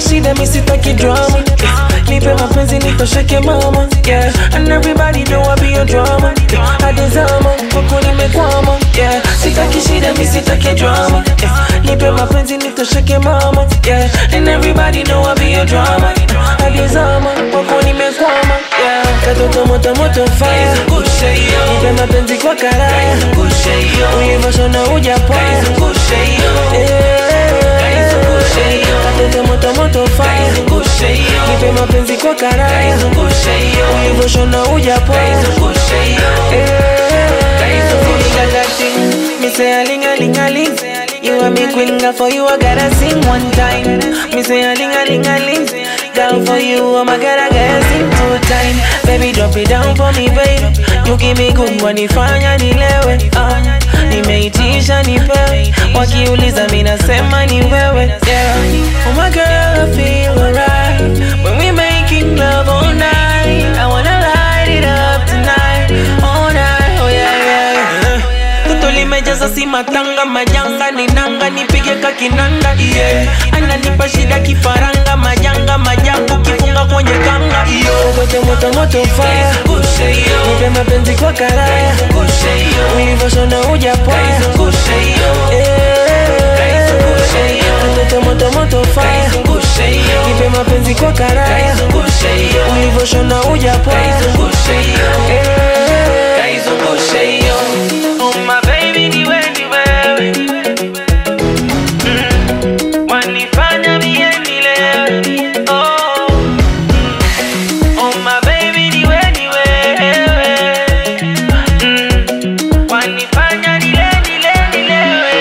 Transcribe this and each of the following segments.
shida mi sitaki drama yeah. nipe mapenzi nitosheke mama yeah. and everybody know I be your drama yeah. adezama kwako nimekwama yeah. sitaki shida mi sitaki drama yeah. nipe mapenzi nitosheke mama yeah. and everybody know I be your drama adezama kwako nimekwama yeah. katoto moto moto fire nipe mapenzi kwa karaya ulivoshona ujapwaya katoto moto moto fire nipe mapenzi kwa karaya ulivoshona ujapwaya Me say a ling a ling a ling. You are me queen, girl. For you I gotta sing one time. Me say a ling a ling a ling. Girl, for you oh my god I gotta sing two time. Baby drop it down for me, babe. You give me good wanifanya nilewe. Uh, nimeitisha nipewe. Wakiuliza mi nasema ni wewe. Yeah. Oh my girl, I feel alright when we making love all night. I wanna light it up tonight, all night. Oh yeah yeah. yeah. Toto limejaza si matanga majanga ni nanga nipige kakinanda yeah. Ananipa shida kifaranga majanga majangu kifunga kwenye kanga iyo Kote moto moto fire Nipe mapenzi kwa karaya Ulivoshona ujapwaya Kote moto moto fire Nipe mapenzi kwa karaya Ulivoshona ujapwaya Oh my baby niwe niwe mm. Wanifanya mie nilewe oh. mm. oh my baby niwe niwe mm. Wanifanya nile nile nilewe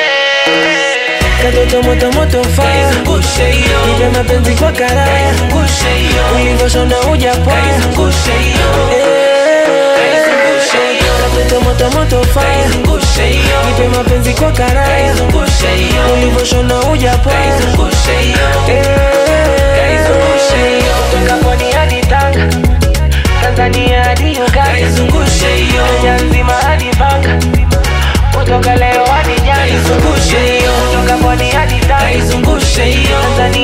Katoto moto moto fire Nipe mapenzi kwa karaya Ulivoshona ujapwaya Katoto moto moto fire Nipe mapenzi kwa karaya Ulivoshona ujapwaya Kutoka pwani hadi Tanga Tanzania hadi Uganda Kenya nzima hadi Panga Kutoka leo hadi jana Kutoka pwani hadi Tanga Tanzania